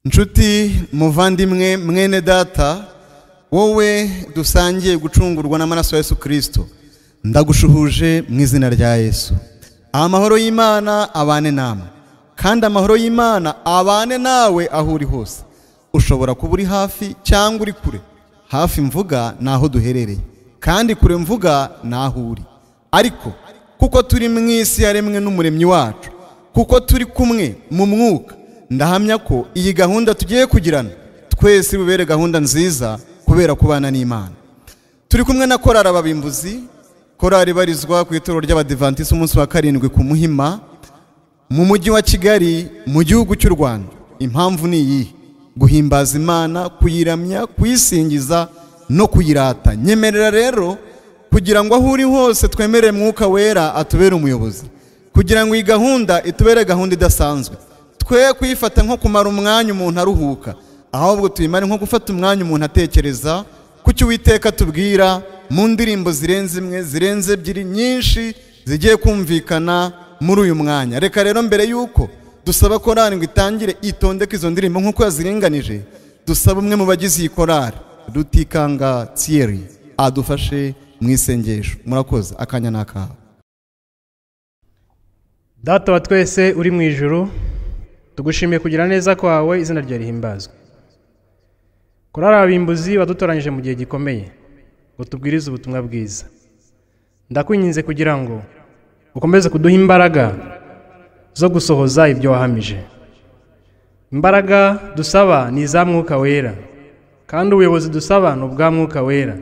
nshuti muvandimwe mwene data wowe dusangiye gucungurwa n'amaraso ya yesu kirisito ndagushuhuje mu izina rya yesu amahoro y'imana abane namwe kandi amahoro y'imana abane nawe aho uri hose ushobora kuba uri hafi cyangwa uri kure hafi mvuga ni aho duherereye kandi kure mvuga ni aho uri ariko kuko turi mu isi yaremwe n'umuremyi wacu kuko turi kumwe mu mwuka ndahamya ko iyi gahunda tugiye kugirana twese bubere gahunda nziza kubera kubana n'imana turi kumwe na korari ababimbuzi korari barizwa ku itorero ry'abadivantisiti umunsi wa karindwi ku muhima mu mujyi wa kigali mu gihugu cy'u rwanda impamvu ni iyihe guhimbaza imana kuyiramya kuyisingiza no kuyirata nyemerera rero kugira ngo aho uri hose twemere mwuka wera atubere umuyobozi kugira ngo iyi gahunda itubere gahunda idasanzwe twe kuyifata nko kumara umwanya umuntu aruhuka ahubwo tuyimare nko gufata umwanya umuntu atekereza ku cyo uwiteka tubwira mu ndirimbo zirenze imwe zirenze ebyiri nyinshi zigiye kumvikana muri uyu mwanya reka rero mbere y'uko dusaba korari ngo itangire itondeke izo ndirimbo nk'uko yaziringanije dusaba umwe mu bagize iyi korari rutikanga tiyeri adufashe mu isengesho murakoze akanya ni akaha data wa twese uri mu ijoro tugushimiye kugira neza kwawe izina ryawe rihimbazwa korari abimbuzi wadutoranyije mu gihe gikomeye ngo tubwirize ubutumwa bwiza ndakwinginze kugira ngo ukomeze kuduha imbaraga zo gusohoza ibyo wahamije imbaraga dusaba ni iza mwuka wera kandi ubuyobozi dusaba ni ubwa mwuka wera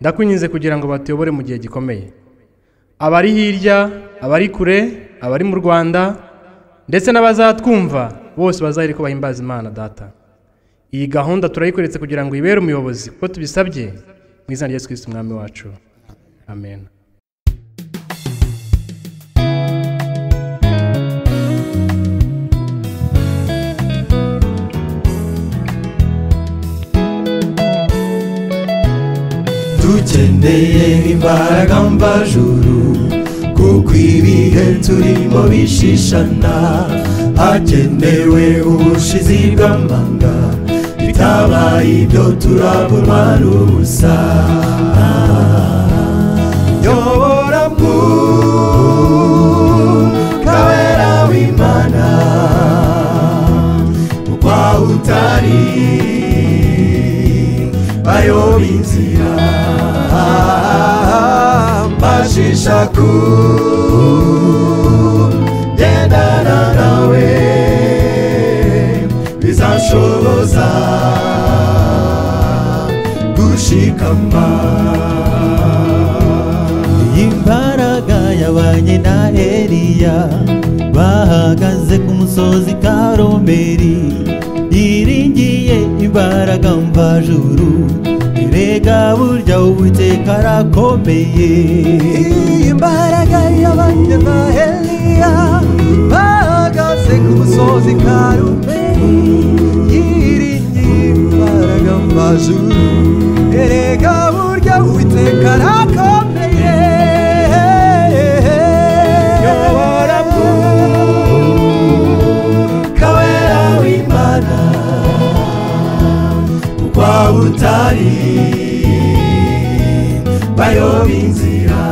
ndakwinginze kugira ngo batuyobore mu gihe gikomeye abari hirya abari kure abari mu rwanda ndetse n'abazatwumva bose bazahire ko bahimbaza imana data iyi gahunda turayikoretse kugira ngo ibere umuyobozi kuko tubisabye mu izina rya yesu kirisiti umwami wacu amen dukeneye imbaraga mvajuru kuko ibihe turimo bishishana hakenewe ubushizi bw'amanga bitabaye ibyo turabura n'ubusa nyobora mwuka wera w'imana kuko aho utari bayoba inzira mbashisha kugendana nawe bizanshoboza gushikama imbaraga y'abanye na eliya bahagaze ku musozi karomeri yiringiye imbaraga mvajuru erega burya uwiteka arakomeye imbaraga y'abanye ba eliya bahagaze ku musozi karumeri yiringiye imbaraga mvajuru erega burya uwiteka arakomeye yobora mwuka wera w'imana kuko waba utari bayoba inzira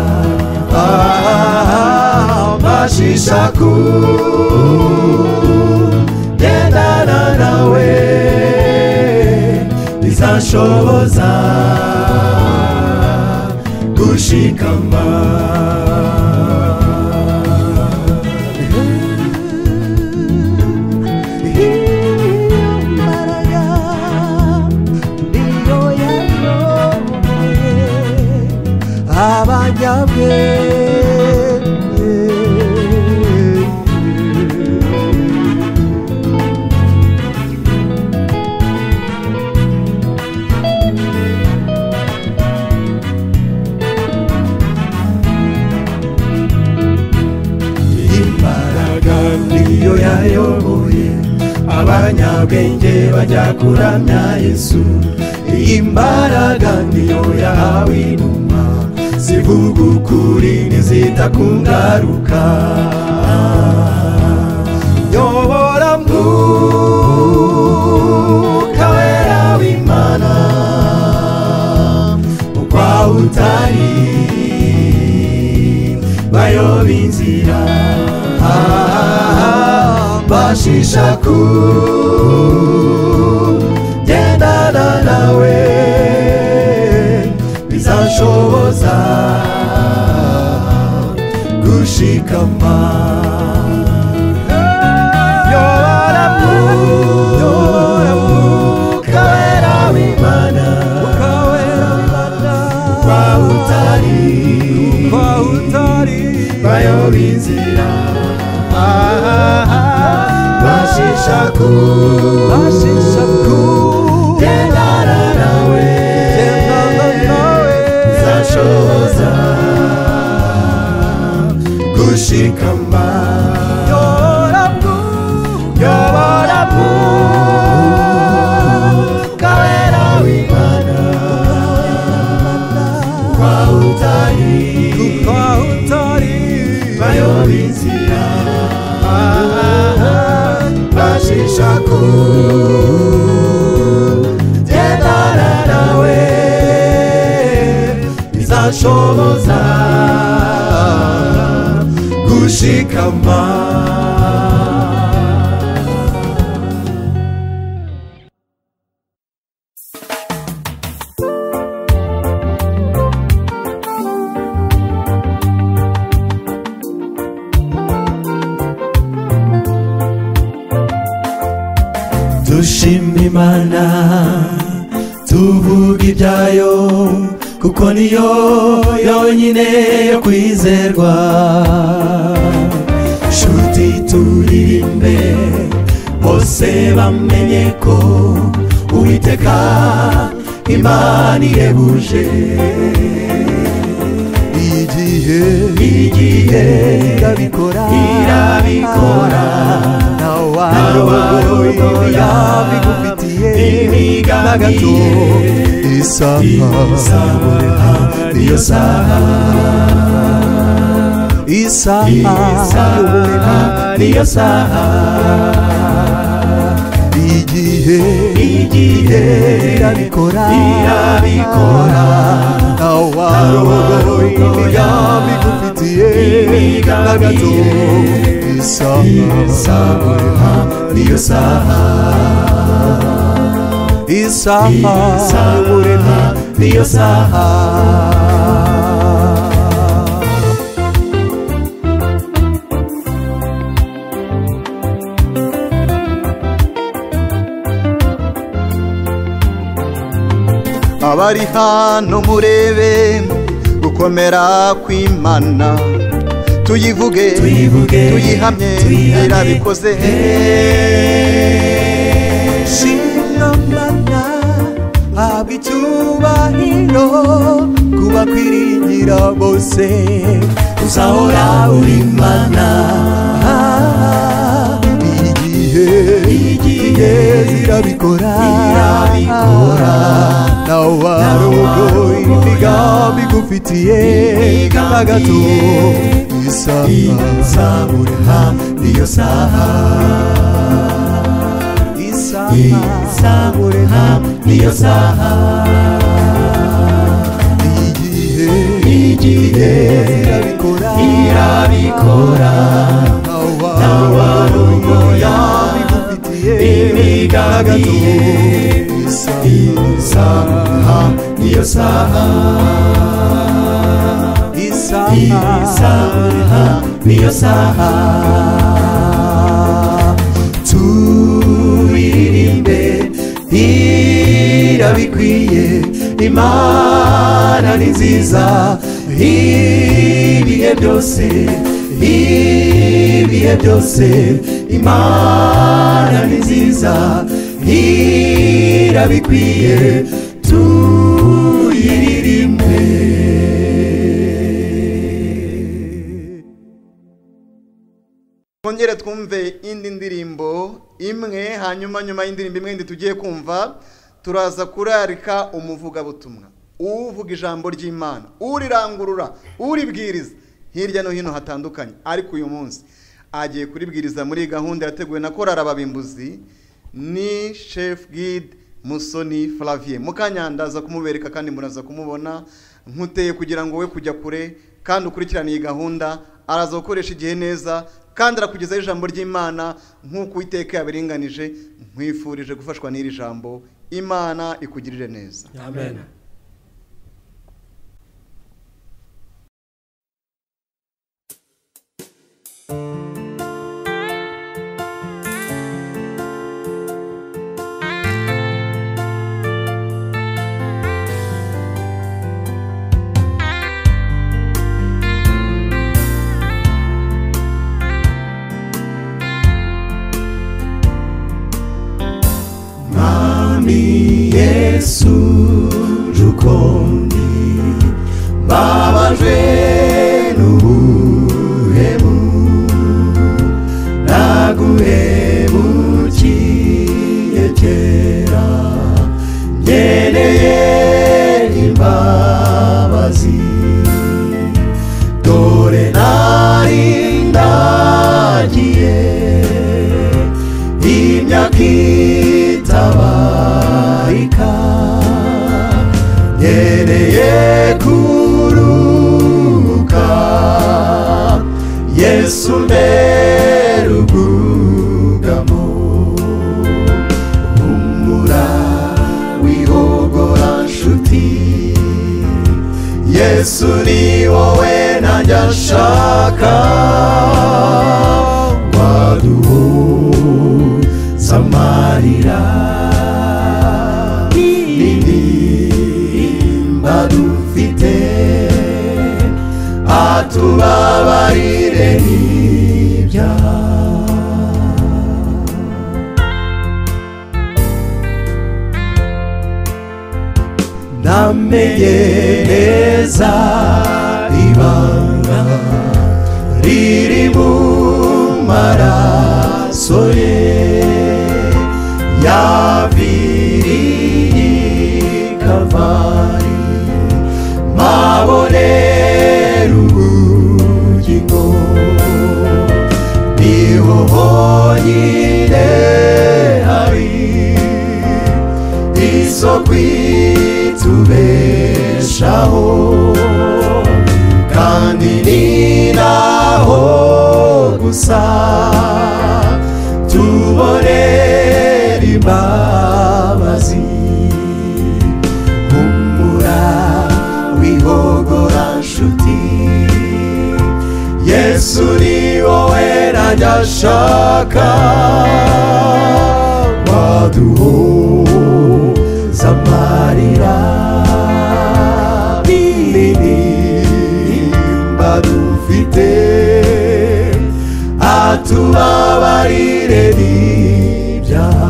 bashisha kugendana nawe bizanshoboza gushikama imbaraga niyo yayoboye abanyabwenge imbaraga niyo yayoboye abanyabwenge bajya kuramya yesu iyi mbaraga niyo yahawe inuma zivuga ukuri ntizita ku ngaruka yobora mwuka bayoba inzira Ah, bashisha kugendana nawe bizanshoboza gushikama yoramu yoramu ukawera w'imana kwa utari bayoba inzira bashisha kugendana nawe zashoza gushikama yobora mu kawera w'imana kwa utari bayoba inzira bashisha kugendana nawe bizashoboza gushikama dushima imana tuvuga ibyayo kuko niyo yonyine yo kwizerwa nshuti turirimbe bose bamenye ko uwiteka imana irebuje igihe igihe irabikora irabikora nawe wari nawaroya imigambi isaha niyo saha isaha isaha niyo saha igihe igihe irabikora irabikora nawe wari imigambi igufitiye na gato isaha isaha niyo saha isaha y'umurema niyo saha abari hano murebe gukomera kw'imana tuyivuge Tuyivuge, tuyihamye tuyihamye, irabikoze Shimamana habwa icyubahiro ku bakwiringira bose uzahora uri mana igihe igihe zirabikora irabikora nawe wari uwo imigambi igufitiye na gato isaha isaha niyo saha isaha niyo saha igihe igihe zirabikora irabikora nawe wari uwo imigambi igufitiye na gato imigambi isaha niyo saha isaha isaha niyo saha turirimbe irabikwiye imana ni nziza ibihe byose ibihe byose imana ni nziza irabikwiye tuyiririmbe twongere twumve indi ndirimbo imwe hanyuma nyuma y'indirimbo imwe ndi tugiye kumva turaza kurarika umuvugabutumwa uvuga ijambo ry'imana urirangurura uribwiriza hirya no hino hatandukanye ariko uyu munsi agiye kuribwiriza muri iyi gahunda yateguwe na korara babimbuzi ni shefu gide musoni flavier mukanya ndaza kumubereka kandi muraza kumubona nkuteye kugira ngo we kujya kure kandi ukurikirane iyi gahunda araza gukoresha igihe neza kandi arakugezaho ijambo ry'imana nk'uko uwiteka yabiringanije nkwifurije gufashwa n'iri jambo imana ikugirire neza amen Mwami Yesu rukundi mbabajwe n'ubuhemu naguhemukiye kera ngeneye imbabazi dore nari ndagiye imyaka itabarika ngereye kuruka yesu mbere ubwugamo humura wihogora nshuti yesu ni wowe nanjye nshaka waduhura samarira indirimba dufite atubabarire n'ibyaha namenye neza ibanga riri mu maraso ye yaviriye kavari mabonera ubugingo niho honyine hari isoko itubeshaho kandi ni naho gusa tubonera imbabazi humura wihogora nshuti yesu ni wowe najya ashaka waduhuza amarira n'indirimba dufite atubabarire n'ibyaha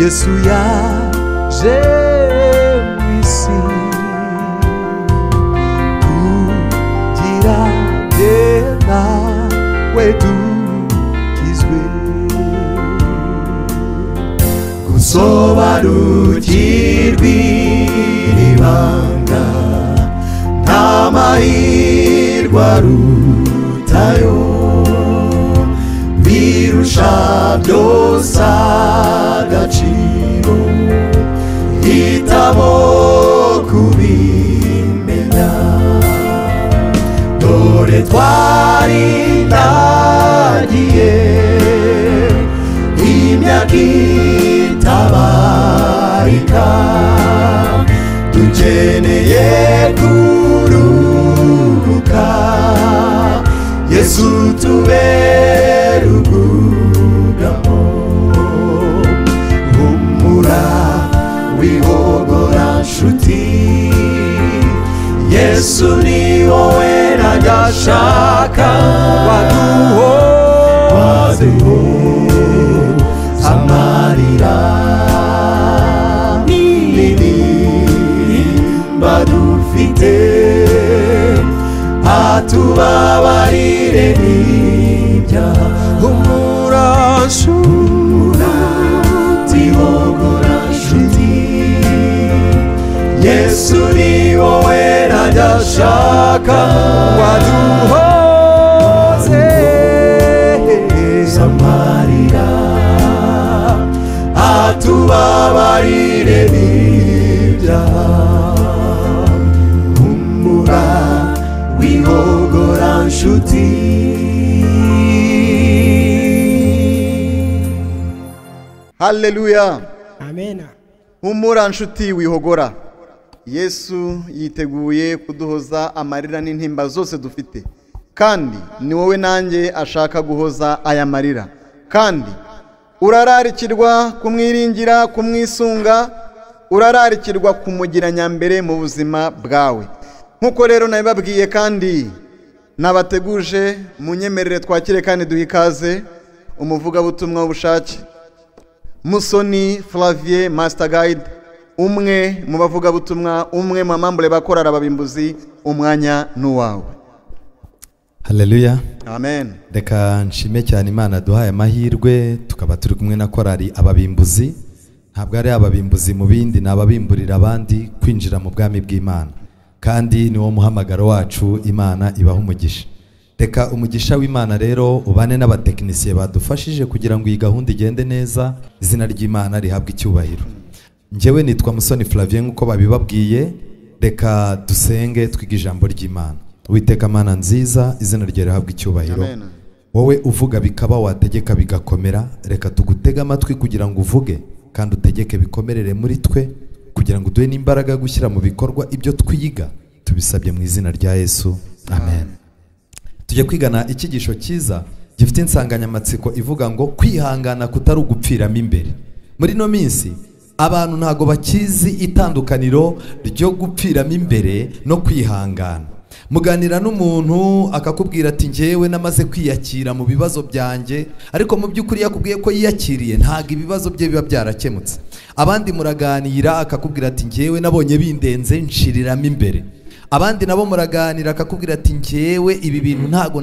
yesu yaje mu isi kugira jye nawe dukizwe gusobanukirwa iri banga nta mahirwe arutayo birusha byose agaciro hitamo kubimenya dore twari ndagiye imyaka itabarika dukeneye kuruhuka yesu tubere ubwugamo humura wihogora nshuti yesu ni wowe najya ashaka waduho waduho amarira n'indirimba dufite atubabarire n'ibyaha umurashura tihogora nshuti yesu ni wowe najya ashaka waduhoze amarira tubabarire n'ibyaha humura wihogora nshuti haleluya amena humura nshuti wihogora yesu yiteguye kuduhoza amarira n'intimba zose dufite kandi ni wowe nanjye ashaka guhoza aya marira kandi urararikirwa kumwiringira kumwisunga urararikirwa kumugira nyambere mu buzima bwawe nk'uko rero nabibabwiye kandi nabateguje mu nyemerere twakire kandi duha ikaze umuvugabutumwa w'ubushake musoni flavier master guide umwe mu bavugabutumwa umwe mu bamambure bakorara ababimbuzi umwanya n'uwawe haleluya amen reka nshime cyane imana duhaye amahirwe tukaba turi kumwe na korari ababimbuzi ntabwo ari ababimbuzi mu bindi ni ababimburira abandi kwinjira mu bwami bw'imana kandi niwo muhamagaro wacu imana ibaha umugisha reka umugisha w'imana rero ubane n'abatekinisiye badufashije kugira ngo iyi gahunda igende neza izina ry'imana rihabwe icyubahiro njyewe nitwa musoni flavien nk'uko babibabwiye reka dusenge twige ijambo ry'imana witeka mana nziza izina ryawe rihabwe icyubahiro Amen. wowe uvuga bikaba wategeka bigakomera reka tugutege amatwi kugira ngo uvuge kandi utegeke bikomerere muri twe kugira ngo uduhe n'imbaraga yo gushyira mu bikorwa ibyo twiga tubisabye mu izina rya yesu amen tujya kwigana icyigisho cyiza gifite insanganyamatsiko ivuga ngo kwihangana kutari ugupfiramo imbere muri ino minsi abantu ntabwo bakizi itandukaniro ryo gupfiramo imbere no kwihangana muganira n'umuntu akakubwira ati njyewe namaze kwiyakira mu bibazo byanjye ariko mu by'ukuri yakubwiye ko yiyakiriye ntabwo ibibazo bye biba byarakemutse abandi muraganira akakubwira ati njyewe nabonye bindenze nshiriramo imbere abandi nabo muraganira akakubwira ati njyewe ibi bintu ntabwo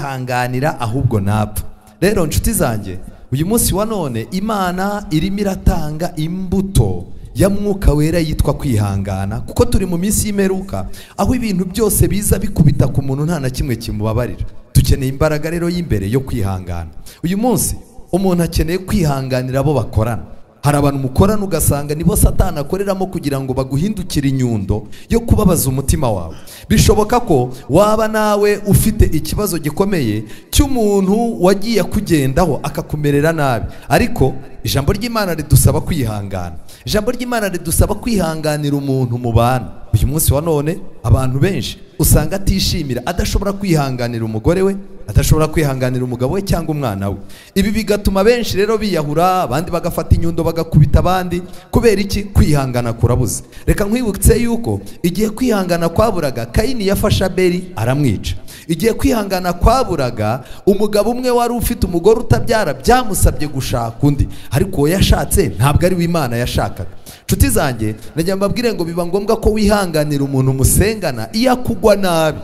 nabyihanganira ahubwo napfa rero nshuti zanjye uyu munsi wa none imana irimo iratanga imbuto ya mwuka wera yitwa kwihangana kuko turi mu minsi y'imperuka aho ibintu byose biza bikubita ku muntu nta na kimwe kimubabarira dukeneye imbaraga rero y'imbere yo kwihangana uyu munsi umuntu akeneye kwihanganira abo bakorana hari abantu mukorana ugasanga nibo satani akoreramo kugira ngo baguhindukire inyundo yo kubabaza umutima wawe bishoboka ko waba nawe ufite ikibazo gikomeye cy'umuntu wagiye akugendaho akakumerera nabi ariko ijambo ry'imana ridusaba kwihangana ijambo ry'imana ridusaba kwihanganira umuntu mubana uyu munsi wa none abantu benshi usanga atishimira adashobora kwihanganira umugore we adashobora kwihanganira umugabo we cyangwa umwana we ibi bigatuma benshi rero biyahura abandi bagafata inyundo bagakubita abandi kubera iki kwihangana kurabuze reka nkwibutse yuko igihe kwihangana kwaburaga kayini yafashe abeli aramwica igihe kwihangana kwaburaga umugabo umwe wari ufite umugore utabyara byamusabye gushaka undi ariko uwo yashatse ntabwo ari we imana yashakaga nshuti zanjye nagira mbabwire ngo biba ngombwa ko wihanganira umuntu musengana iyo akugwa nabi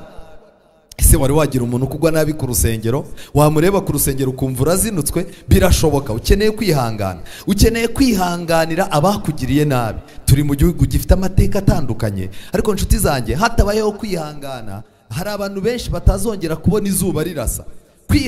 ese wari wagira umuntu ukugwa nabi ku rusengero wamureba ku rusengero ukumva urazinutswe birashoboka ukeneye kwihangana ukeneye kwihanganira abakugiriye nabi turi mu gihugu gifite amateka atandukanye ariko nshuti zanjye hatabayeho kwihangana hari abantu benshi batazongera kubona izuba rirasa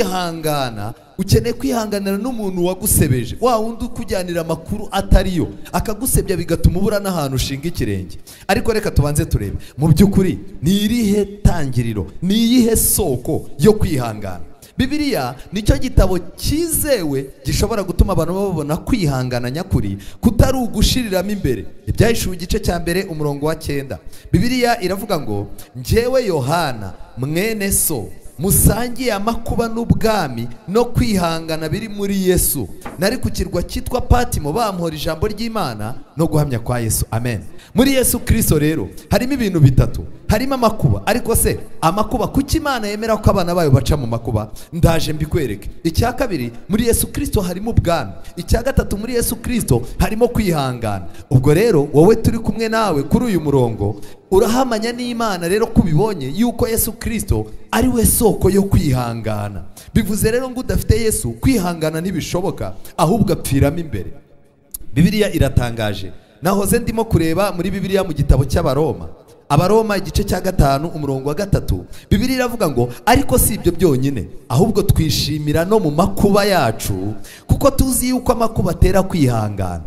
kwihangana ukeneye kwihanganira n'umuntu wagusebeje wa wundi ukujyanira amakuru atariyo akagusebya bigatuma ubura n'ahantu ushinga ikirenge ariko reka tubanze turebe mu by'ukuri ni irihe tangiriro ni iyihe soko yo kwihangana bibiriya nicyo gitabo cyizewe gishobora gutuma abantu babona kwihangana nyakuri kutari ugushiriramo imbere ibyahishuwe igice cya mbere umurongo wa cyenda bibiriya iravuga ngo njyewe yohana mwene so musangiye amakuba n'ubwami no kwihangana biri muri yesu nari ku kirwa cyitwa patimo bamuhora ijambo ry'imana no guhamya kwa yesu amen muri yesu kirisito rero harimo ibintu bitatu harimo amakuba ariko se amakuba kuki imana yemera ko abana bayo baca mu makuba ndaje mbikwereke icya kabiri muri yesu kirisito harimo ubwami icya gatatu muri yesu kirisito harimo kwihangana ubwo rero wowe turi kumwe nawe kuri uyu murongo urahamanya n'imana rero ko ubibonye yuko yesu kirisito ari we soko yo kwihangana bivuze rero ngo udafite yesu kwihangana ntibishoboka ahubwo apfiramo imbere bibiriya iratangaje nahoze ndimo kureba muri bibiriya mu gitabo cy'abaroma abaroma igice cya gatanu umurongo wa gatatu bibiriya iravuga ngo ariko si ibyo byonyine ahubwo twishimira no mu makuba yacu kuko tuzi yuko amakuba atera kwihangana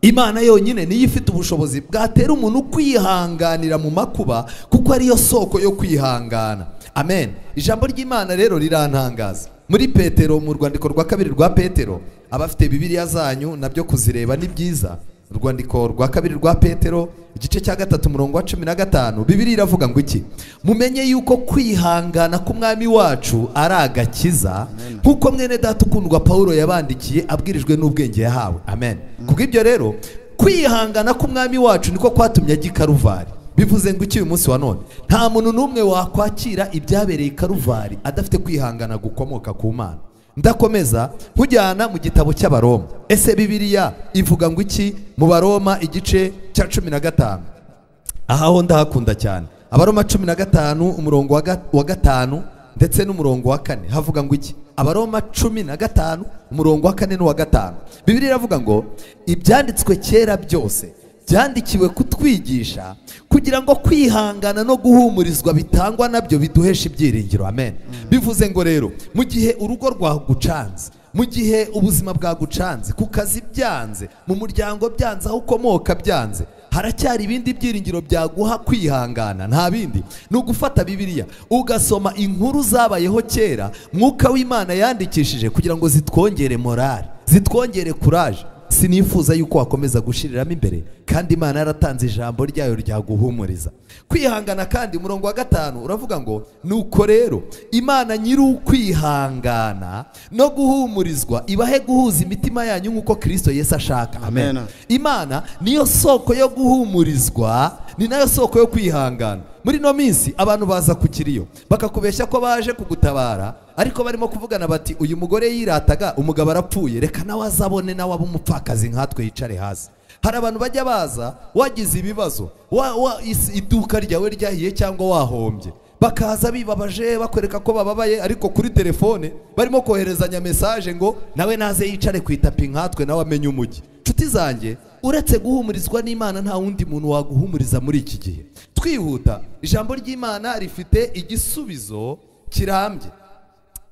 imana yonyine niyo ifite ubushobozi bwatera umuntu kwihanganira mu makuba kuko ariyo soko yo kwihangana amen ijambo ry'imana rero rirantangaza muri petero mu rwandiko rwa kabiri rwa petero abafite bibiriya zanyu nabyo kuzireba ni byiza urwandiko rwa kabiri rwa petero igice cya gatatu umurongo wa cumi na gatanu bibiri iravuga ngo iki mumenye yuko kwihangana k'umwami wacu ari agakiza nk'uko mwene data ukundwa paul yabandikiye abwirijwe n'ubwenge yahawe amen kubw'ibyo rero kwihangana k'umwami wacu niko kwatumye ajya i karuvari bivuze ngo iki uyu munsi wa none nta muntu n'umwe wakwakira ibyabereye i karuvari adafite kwihangana gukomoka ku mana ndakomeza nkujyana mu gitabo cy'abaroma ese bibiriya ivuga ngo iki mu baroma igice cya cumi na gatanu aha ho ndahakunda cyane abaroma cumi na gatanu umurongo wa gatanu ndetse n'umurongo wa kane havuga ngo iki abaroma cumi na gatanu umurongo wa kane n'uwa gatanu bibiri iravuga ngo ibyanditswe kera byose byandikiwe kutwigisha kugira ngo kwihangana no guhumurizwa bitangwa nabyo biduhesha ibyiringiro amen bivuze ngo rero mu gihe urugo rwagucanze mu gihe ubuzima bwagucanze ku kazi byanze mu muryango byanze aho ukomoka byanze haracyari ibindi byiringiro byaguha kwihangana nta bindi ni ugufata bibiliya ugasoma inkuru zabayeho kera mwuka w'imana yandikishije kugira ngo zitwongere morale zitwongere kuraje sinifuza yuko wakomeza gushiriramo imbere kandi imana yaratanze ijambo ryayo ryaguhumuriza kwihangana kandi umurongo wa gatanu uravuga ngo nuko rero imana nyiri ukwihangana no guhumurizwa ibahe guhuza imitima yanyu nk'uko kirisito yesi ashaka amen imana niyo soko yo guhumurizwa ni nayo soko yo kwihangana muri ino minsi abantu baza ku kiriyo bakakubeshya ko baje kugutabara ariko barimo kuvugana bati uyu mugore yirataga umugabo arapfuye reka nawe azabone nawe abe umupfakazi nkatwe yicare hasi hari abantu bajya baza wagize ibibazo iduka ryawe ryahiye cyangwa wahombye bakaza bibabaje bakwereka ko bababaye ariko kuri telefone barimo koherezanya mesaje ngo nawe naze yicare ku itapi nkatwe nawe amenye umujyi inshuti zanjye uretse guhumurizwa n'imana nta wundi muntu waguhumuriza muri iki gihe twihuta ijambo ry'imana rifite igisubizo kirambye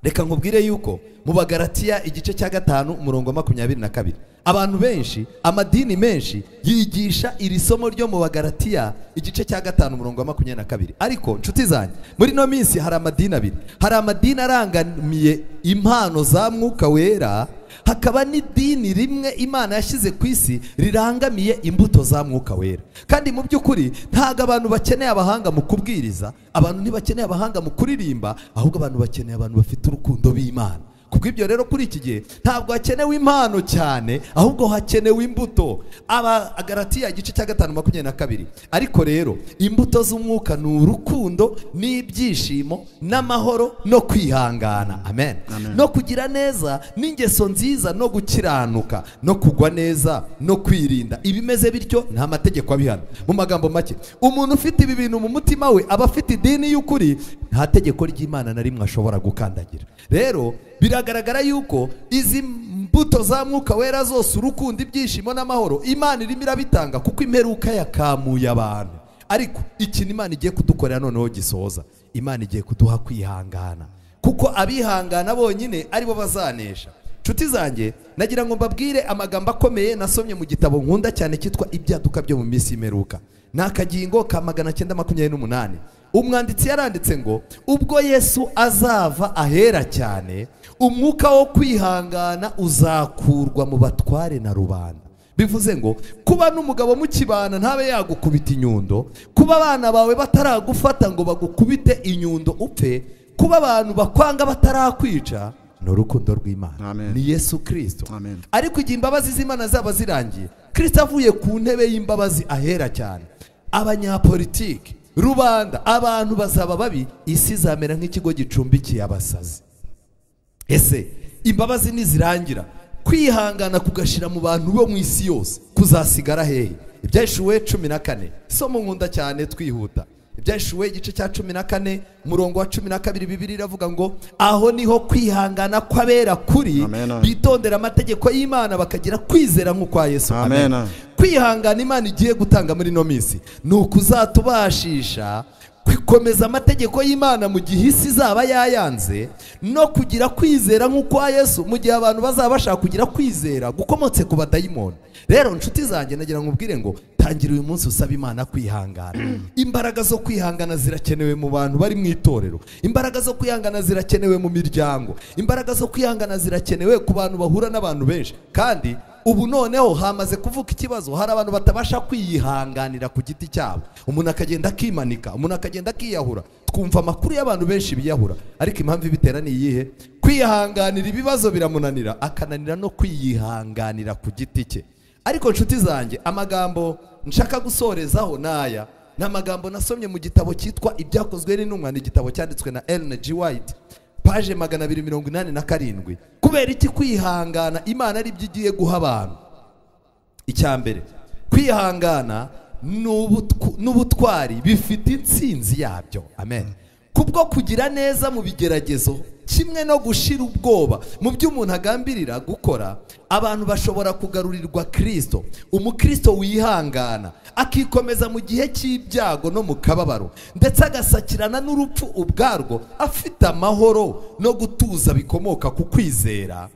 reka nkubwire yuko mu bagaratiya igice cya gatanu umurongo wa makumyabiri na kabiri abantu benshi amadini menshi yigisha iri somo ryo mu bagaratiya igice cya gatanu umurongo wa makumyabiri na kabiri ariko nshuti zanjye muri ino minsi hari amadini abiri hari amadini arangamiye impano za mwuka wera hakaba n'idini rimwe imana yashyize ku isi rirangamiye imbuto za mwuka wera kandi mu by'ukuri ntabwo abantu bakeneye abahanga mu kubwiriza abantu ntibakeneye abahanga mu kuririmba ahubwo abantu bakeneye abantu bafite urukundo b'imana kubw'ibyo rero kuri iki gihe ntabwo hakenewe impano cyane ahubwo hakenewe imbuto abagaratiya igice cya gatanu makumyabiri na kabiri ariko rero imbuto z'umwuka ni urukundo n'ibyishimo n'amahoro no kwihangana amen no kugira neza n'ingeso nziza no gukiranuka no kugwa neza no kwirinda ibimeze bityo nta mategeko abihana mu magambo make umuntu ufite ibi bintu mu mutima we aba afite idini y'ukuri nta tegeko ry'imana na rimwe ashobora gukandagira rero biragaragara yuko izi mbuto za mwuka wera zose urukundo ibyishimo n'amahoro imana irimo irabitanga kuko imperuka yakamuye abantu ariko ikintu imana igiye kudukorera noneho gisoza imana igiye kuduha kwihangana kuko abihangana bonyine aribo bazanesha inshuti zanjye nagira ngo mbabwire amagambo akomeye nasomye mu gitabo nkunda cyane cyitwa ibyaduka byo mu minsi y'imperuka ni akagingo ka magana cyenda makumyabiri n'umunani umwanditsi yaranditse ngo ubwo yesu azava ahera cyane umwuka wo kwihangana uzakurwa mu batware na rubanda bivuze ngo kuba n'umugabo mukibana ntabe yagukubita inyundo kuba abana bawe bataragufata ngo bagukubite inyundo upfe kuba abantu bakwanga batarakwica ni urukundo rw'imana ni yesu kirisito ariko igihe imbabazi z'imana zaba zirangiye kirisito avuye ku ntebe y'imbabazi ahera cyane abanyapolitiki rubanda abantu bazaba babi isi izamera nk'ikigo gicumbikiye abasazi ese imbabazi nizirangira kwihangana kugashyira mu bantu bo mu isi yose kuzasigara hehe ibyashuwe cumi na kane isomo nkunda cyane twihuta ibyashuwe igice cya cumi na kane umurongo wa cumi na kabiri bibiri iravuga ngo aho niho kwihangana kw'abera kuri bitondera amategeko y'imana bakagira kwizera nk'ukwa yesu amen kwihangana imana igiye gutanga muri ino minsi ni ukuzatubashisha kwikomeza amategeko y'imana mu gihe isi izaba yayanze no kugira kwizera nk'ukwa yesu mu gihe abantu bazaba bashaka kugira kwizera gukomotse ku badayimoni rero inshuti zanjye nagira nkubwire ngo tangira uyu munsi usaba imana kwihangana imbaraga zo kwihangana zirakenewe mu bantu bari mu itorero imbaraga zo kwihangana zirakenewe mu miryango imbaraga zo kwihangana zirakenewe ku bantu bahura n'abantu benshi kandi ubu noneho hamaze kuvuka ikibazo hari abantu batabasha kwiyihanganira ku giti cyabo umuntu akagenda akimanika umuntu akagenda akiyahura twumva amakuru y'abantu benshi biyahura ariko impamvu ibitera ni iyihe kwihanganira ibibazo biramunanira akananira no kwiyihanganira ku giti cye ariko inshuti zanjye amagambo nshaka gusorezaho ni aya ni amagambo nasomye mu gitabo cyitwa ibyakozwe n'intumwa ni igitabo cyanditswe na Ellen G. White paje magana abiri mirongo inani na karindwi kubera iki kwihangana imana ari byo igiye guha abantu icya mbere kwihangana ni ubutw- n'ubutwari bifite intsinzi yabyo amen kubwo kugira neza mu bigeragezo kimwe no gushira ubwoba mu byo umuntu agambirira gukora abantu bashobora kugarurirwa kirisito umukristo wihangana akikomeza mu gihe cy'ibyago no mu kababaro ndetse agasakirana n'urupfu ubwarwo afite amahoro no gutuza bikomoka ku kwizera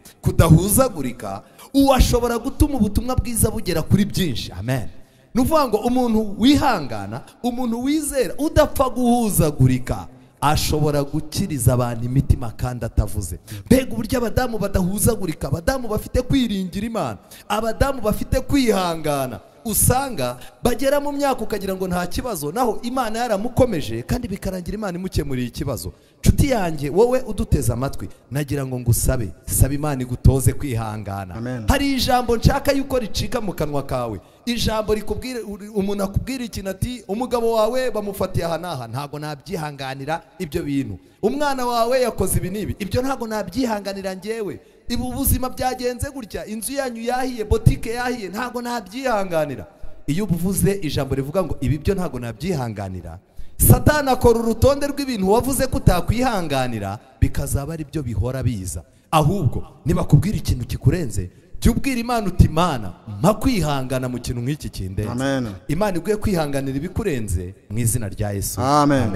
kudahuzagurika uwo ashobora gutuma ubutumwa bwiza bugera kuri byinshi amen ni ukuvuga ngo umuntu wihangana umuntu wizera udapfa guhuzagurika ashobora gukiriza abantu imitima kandi atavuze mbega uburyo abadamu badahuzagurika abadamu bafite kwiringira imana abadamu bafite kwihangana usanga bagera mu myaka ukagira ngo nta kibazo naho imana yaramukomeje kandi bikarangira imana imukemuriye ikibazo nshuti yanjye wowe uduteze amatwi nagira ngo ngusabe saba imana igutoze kwihangana Amen. hari ijambo nshaka yuko ricika mu kanwa kawe ijambo rikubwira umuntu akubwira ikintu ati umugabo wawe bamufatiye aha n'aha ntabwo nabyihanganira ibyo bintu umwana wawe yakoze ibi n'ibi ibyo ntabwo nabyihanganira ngewe ibu ubuzima byagenze gutya inzu yanyu yahiye botike yahiye ntabwo nabyihanganira iyo uvuze ijambo rivuga ngo ibi byo ntabwo nabyihanganira satani akora urutonde rw'ibintu wavuze ko utakwihanganira bikazaba ari byo bihora biza ahubwo nibakubwira ikintu kikurenze jya ubwira imana uti imana mpa kwihangana mu kintu nk'iki kindenze Amen. imana iguye kwihanganira ibikurenze mu izina rya yesu Amen.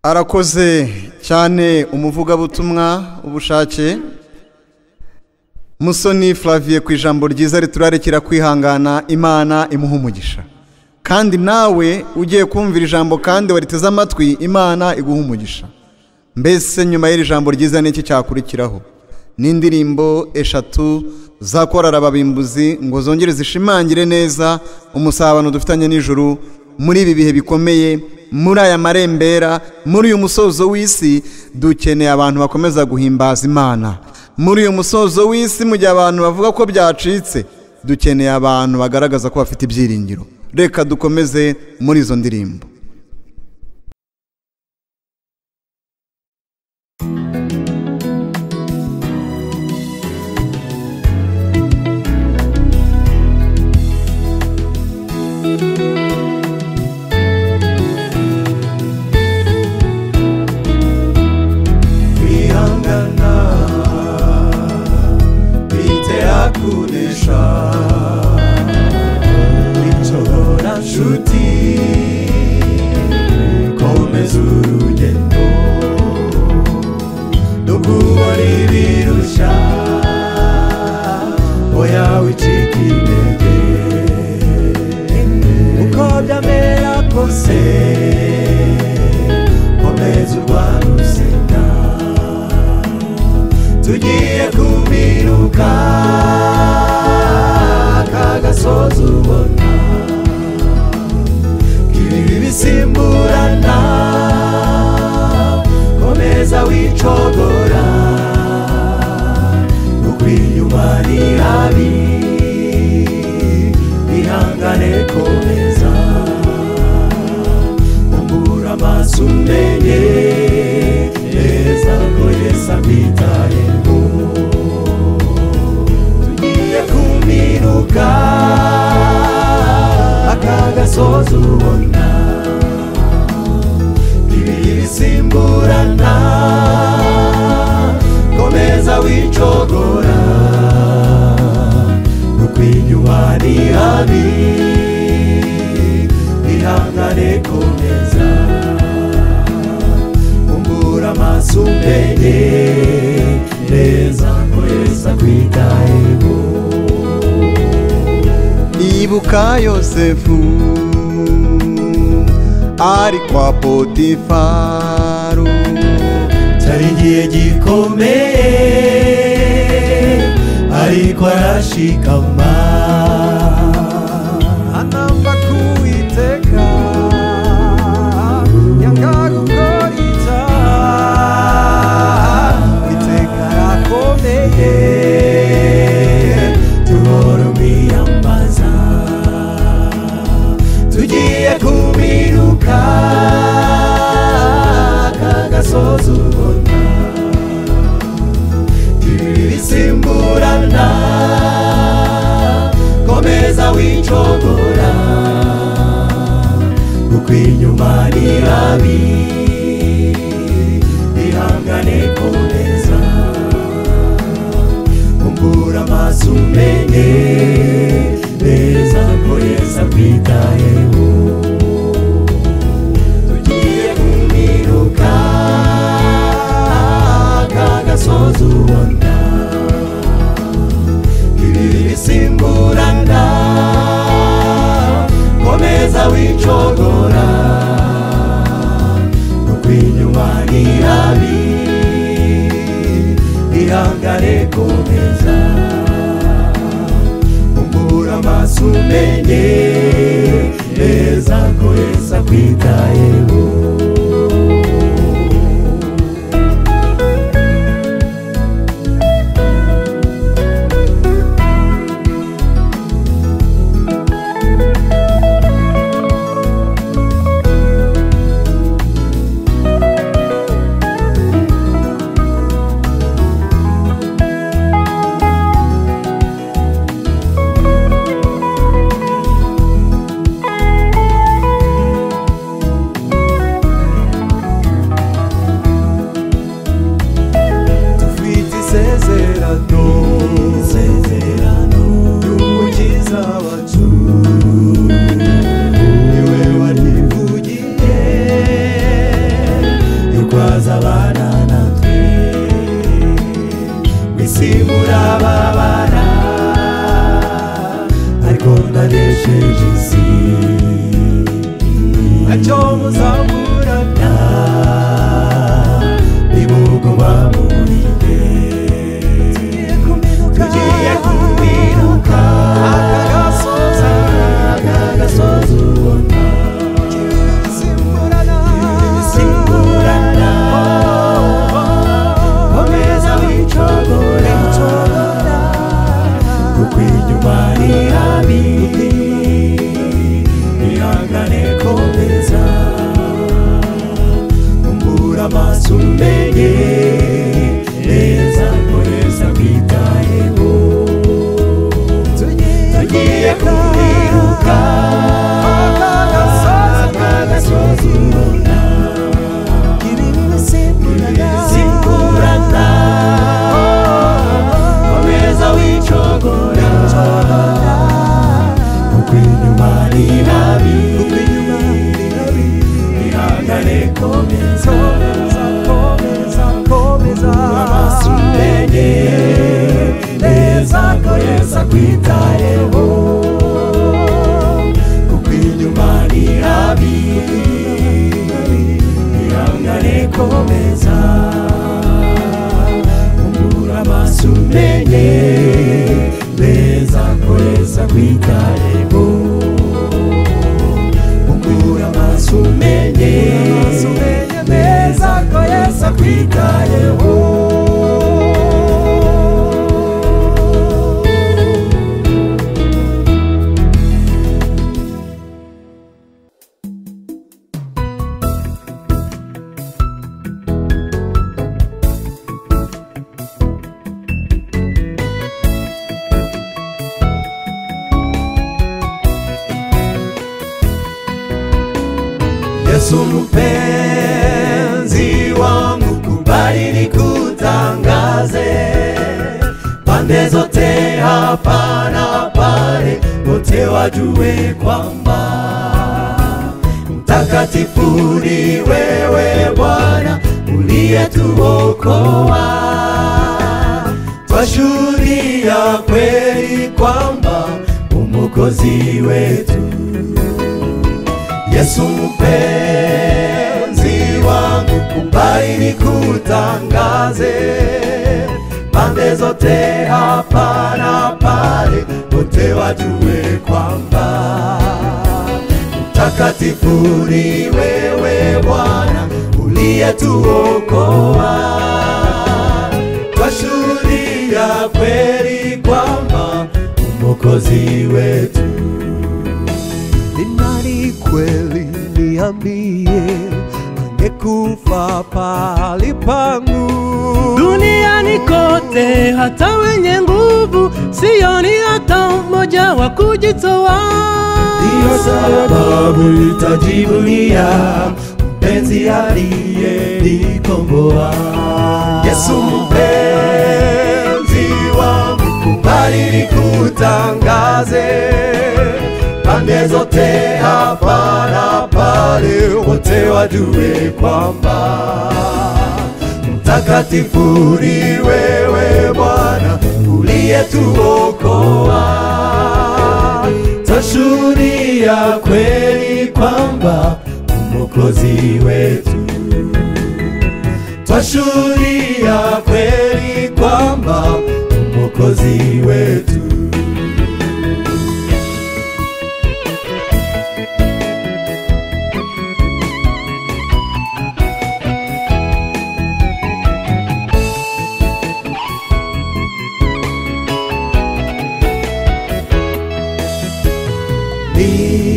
arakoze cyane umuvugabutumwa ubushake musoni flaviye ku ijambo ryiza riturarekera kwihangana imana imuha umugisha kandi nawe ugiye kumvira ijambo kandi wariteze amatwi imana iguha umugisha mbese nyuma y'iri jambo ryiza n'iki cyakurikiraho n'indirimbo eshatu zakorara ababimbuzi ngo zongere zishimangire neza umusabano dufitanye n'ijuru muri ibi bihe bikomeye muri aya marembera muri uyu musozo w'isi dukeneye abantu bakomeza guhimbaza imana muri uyu musozo w'isi mu gihe abantu bavuga ko byacitse dukeneye abantu bagaragaza ko bafite ibyiringiro reka dukomeze muri izo ndirimbo kwihangana bitera kunesha bishobora nshuti komeza urugendo no kubona ibirushya oya wicika intege uko byamera kose komeza urwana urusenda tugiye kubiruka kagasozi ubona k'ibibi bisimburana komeza wicogora ukwiyuma ni habi ihangane komeza umbura amaso umenye neza ko yesu akwitayeho tugiye kuminuka aka gasozi ubona ibi ni habi ihangane komeza umbura amaso umenye neza ko yesu akwitayeho ibuka yosefu ari kwa potifaru cyari igihe gikomeye ariko arashikama anamba kuwiteka yanga gukora icyaha witeka arakomeye duhora umwiyambaza tugiye kubiruka kagasoza ubona ibisimburana komeza wicogora kuko inyuma ni habi ihangane komeza umbura amaso umenye neza ko yesu akwitayeho tugiye kuminuka kagasoza ubona ibi bisimburana komeza wicogora ukwinyuma ni habi ihangane komeza umbura amaso umenye neza ko yesu akwitayeho dufite isezerano isezerano y'umukiza wacu niwe watuvugiye yurwaza abana natwe mwisi murababara ariko ndanesheje isi ntacyo muzaburana nimuguma murinde tugiye kubiruka akagasoza kagasoza ubona simburana simburana komeza wicogora kuko inyuma ni habi ihangane komeza umbura amaso umenye neza komeza kwitayeho tugiye kubiruka akagasozi ubona simburana komeza wicogora kuko inyuma ni habi ihangane komeza amaso umenye neza ko yesu akwitayeho kuko inyuma ni habi ihangane komeza umbura amaso umenye neza ko yesu akwitayeho umbura amaso umenye neza ko yesu akwitayeho Yesu mpenzi wangu, kubali nikutangaze pande zote, hapa na pale, wote wajue kwamba mtakatifu ni wewe Bwana uliyetuokoa. Twashuhudia kweli kwamba umokozi wetu Yesu mpenzi wangu, kubali nikutangaze pande zote, hapa na pale, wote wajue kwamba mtakatifu ni wewe Bwana uliyetuokoa. Twashuhudia kweli kwamba umokozi wetu ni nani kweli niambie, angekufa pahali pangu duniani kote, hata wenye nguvu sioni hata mmoja wa kujitoa. Ndiyo sababu nitajivunia mpenzi aliyenikomboa Yesu mpenzi wangu, kubali nikutangaze pande zote, hapa na pale, wote wajue kwamba mtakatifu ni wewe Bwana uliyetuokoa. Twashuhudia kweli kwamba mwokozi wetu. Twashuhudia kweli kwamba mwokozi wetu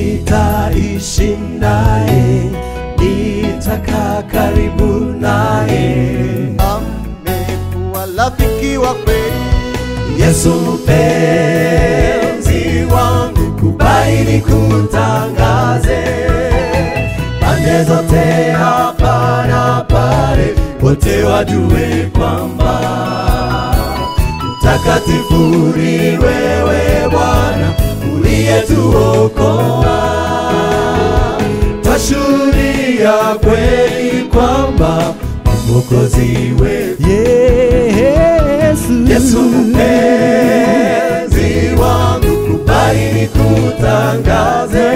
nitaishi naye, nitakaa karibu naye. Amekuwa rafiki wa kweli, Yesu mpenzi wangu, kubali nikutangaze pande zote, hapa na pale, wote wajue kwamba mtakatifu ni wewe Bwana uliyetuokoa. Twashuhudia kweli kwamba mwokozi wetu Yesu. Yesu mpenzi wangu, kubali nikutangaze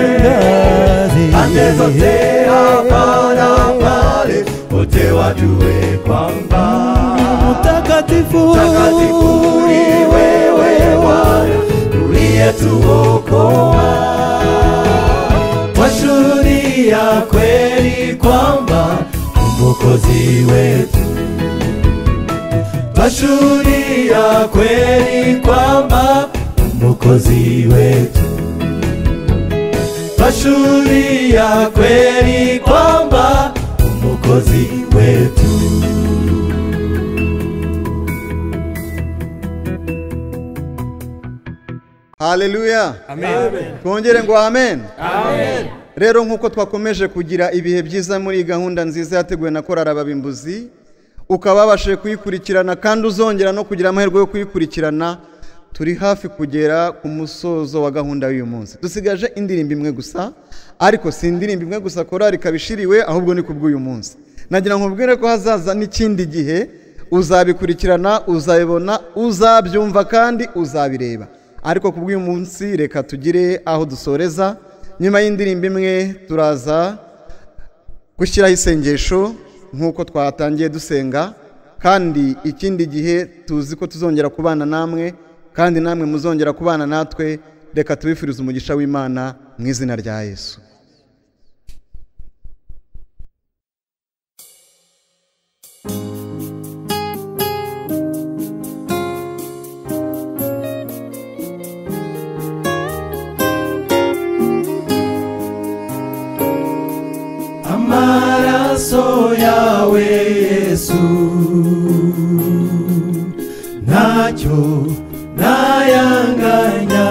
pande zote, hapa na pale, wote wajue kwamba Mtakatifu mtakatifu ni wewe Bwana uliyetuokoa. Twashuhudia kweli kwamba mwokozi wetu Twashuhudia kweli kwamba mwokozi wetu. Twashuhudia kweli kwamba mwokozi wetu. haleluya twongere ngo amen rero nk'uko twakomeje kugira ibihe byiza muri iyi gahunda nziza yateguwe na korara ababimbuzi ukaba wabashije kuyikurikirana kandi uzongera no kugira amahirwe yo kuyikurikirana turi hafi kugera ku musozo wa gahunda y'uyu munsi dusigaje indirimbo imwe gusa ariko si indirimbo imwe gusa korari ikaba ishiriwe ahubwo ni kubw'uyu munsi nagira ngo nkubwire ko hazaza n'ikindi gihe uzabikurikirana uzabibona uzabyumva kandi uzabireba ariko kubw'uyu munsi reka tugire aho dusoreza nyuma y'indirimbo imwe turaza gushyiraho isengesho nk'uko twatangiye dusenga kandi ikindi gihe tuzi ko tuzongera kubana namwe kandi namwe muzongera kubana natwe reka tubifurize umugisha w'imana mu izina rya yesu amaraso yawe yesu ntacyo ntayanganya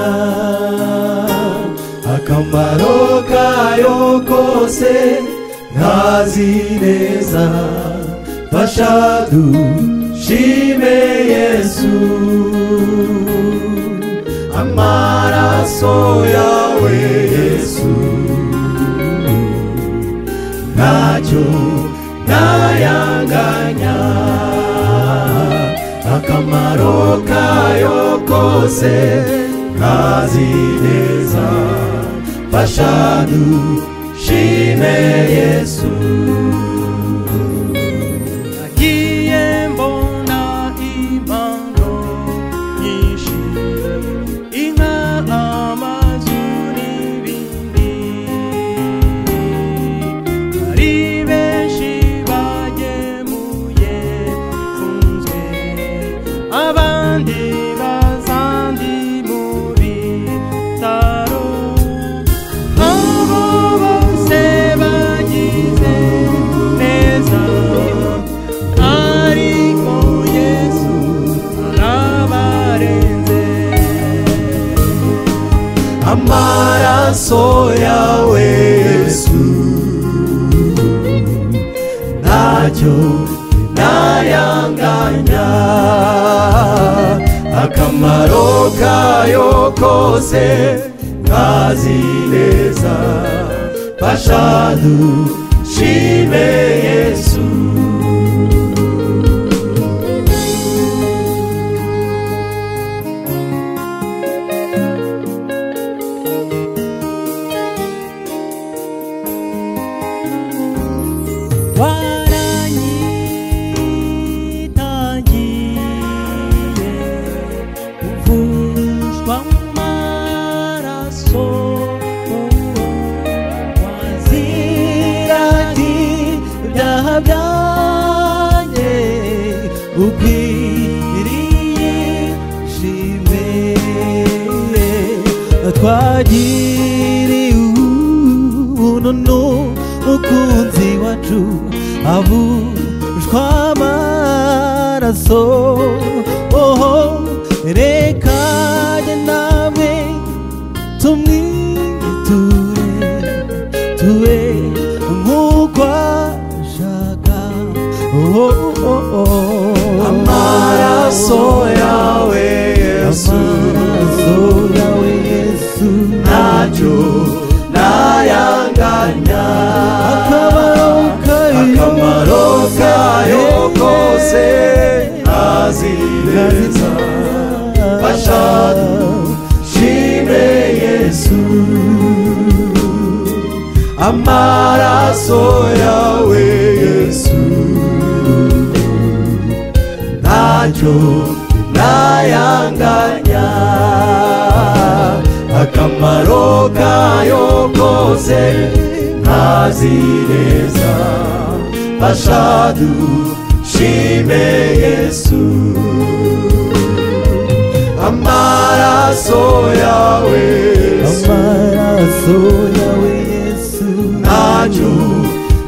akamaro kayo kose ntazi neza fasha dushime yesu amaraso yawe yesu ntacyo ntayanganya akamaro kayo kose ntazi neza fasha dushime yesu nagiye mbona impano nyinshi inka amazu n'ibindi hari benshi bagemuye nfunzwe abandi bazandi mu bitaro abo bose bagize neza ariko yesu arabarenze amaraso yawe yesu ntacyo ntayanganya akamaro kayo kose ntazi neza fasha dushime yesu twagiriwe ubunono mukunzi wacu abushwa amaraso oho reka njye nawe tumwiture tube nk'uko ashaka oho oho amaraso yawe yesu amaraso yawe yesu ntacyo ntayanganya akabaro kayo akamaro kayo kose ntazi neza fasha dushime yesu amaraso yawe yesu ntacyo ntayanganya akamaro kayo kose ntazi neza fasha dushime yesu amaraso yawe yesu amaraso yawe yesu ntacyo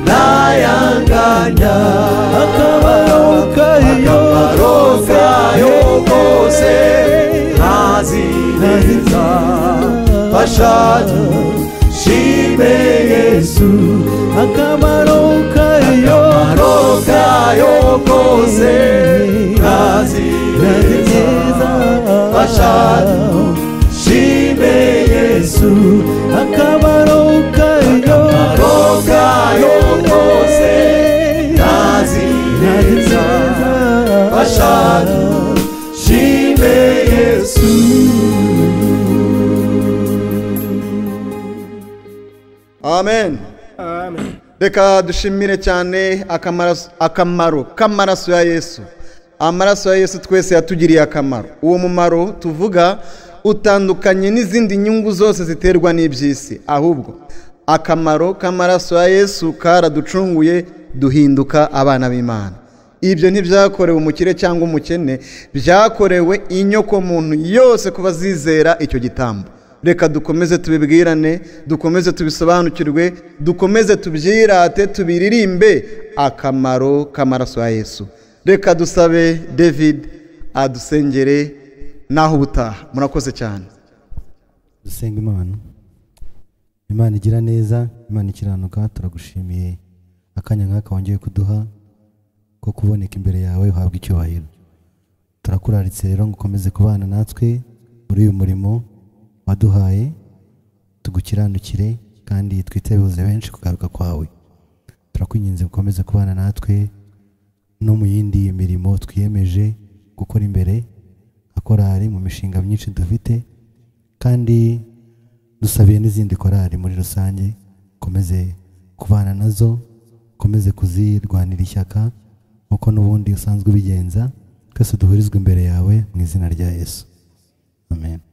ntayanganya akabaro kayo akamaro kayo kose ntazi neza fasha dushime yesu akamaro kayo akamaro kayo kose ntazi ntazi neza neza fasha dushime yesu akabaro kayo akamaro kayo kose ntazi neza bashaka shime yesu amen reka dushimire cyane akamaraso- akamaro k'amaraso ya yesu amaraso ya yesu twese yatugiriye akamaro uwo mumaro tuvuga utandukanye n'izindi nyungu zose ziterwa n'iby'isi ahubwo akamaro k'amaraso ya yesu karaducunguye duhinduka abana b'imana ibyo ntibyakorewe umukire cyangwa umukene byakorewe inyokomuntu yose kuba zizera icyo gitambo reka dukomeze tubibwirane dukomeze tubisobanukirwe dukomeze tubyirate tubiririmbe akamaro k'amaraso ya yesu reka dusabe david adusengere naho ubutaha murakoze cyane dusenga imana imana igira neza imana ikiranuka turagushimiye akanya nk'aka wongeye kuduha ko kuboneka imbere yawe uhabwa icyubahiro turakuraritse rero ngo ukomeze kubana natwe muri uyu murimo waduhaye tugukiranukire kandi twitebuze benshi kugaruka kwawe turakwinginze ukomeze kubana natwe no mu yindi mirimo twiyemeje gukora imbere nka korari mu mishinga myinshi dufite kandi dusabiye n'izindi korari muri rusange ukomeze kubana nazo ukomeze kuzirwanira ishyaka nk'uko n'ubundi usanzwe ubigenza twese duhurizwa imbere yawe mu izina rya yesu amen